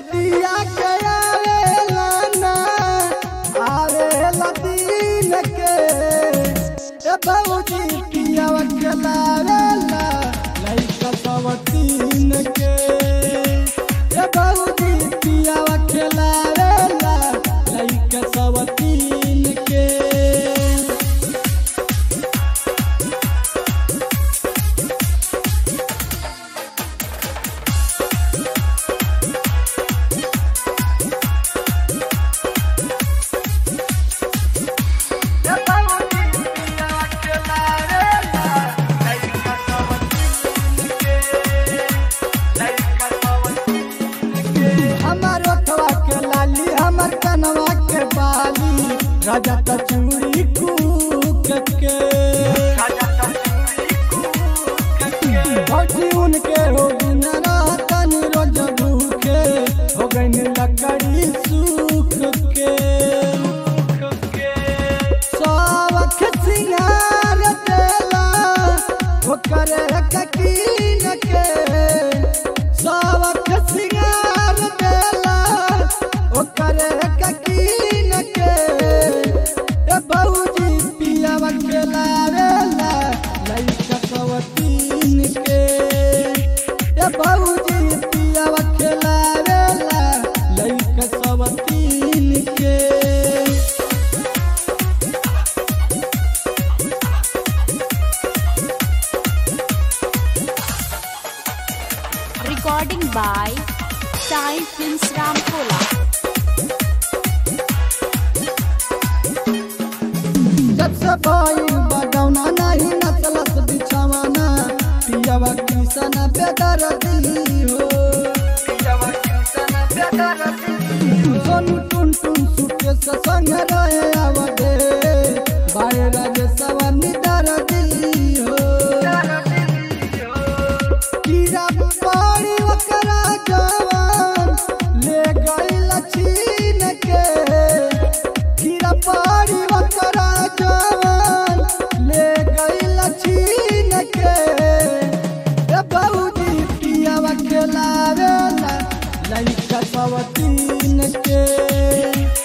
रतिया के आवेला ना आवेला दिन के ए भौजी पियावा के लावेला लइका सब तीन के ए भौजी पियावा के लावेला लइका सब तीन के हमार ओठवा के लाली हमार कनवा के बाली राजा त चूड़ी कूक के भौजी उनके हो दिन रातन रोज भूखे हो गई लकड़ी सूख के सावख सिंगार देला ओकर ककीन के सावख सिंगार देला ओकर ककीन के ए भौजी पियावा के लावेला लइका सवतीन के ए भौजी पियावा के लावेला लइका सवतीन के Recording by Sai Films Ramkola. जब से भाई बडौना नहीं नचलत बिछवाना पियावा किसन बेदरदी हो सोनू टुन टुन सुके से संग रहे आवडे बाय राजे सवनी दरदी हो कीड़ा पानी ओकरा जवान ले गइल छीन के कीड़ा पानी ओकरा जवान ले गइल छीन के ए भौजी पियावा खेलावेला लइका सवतीन के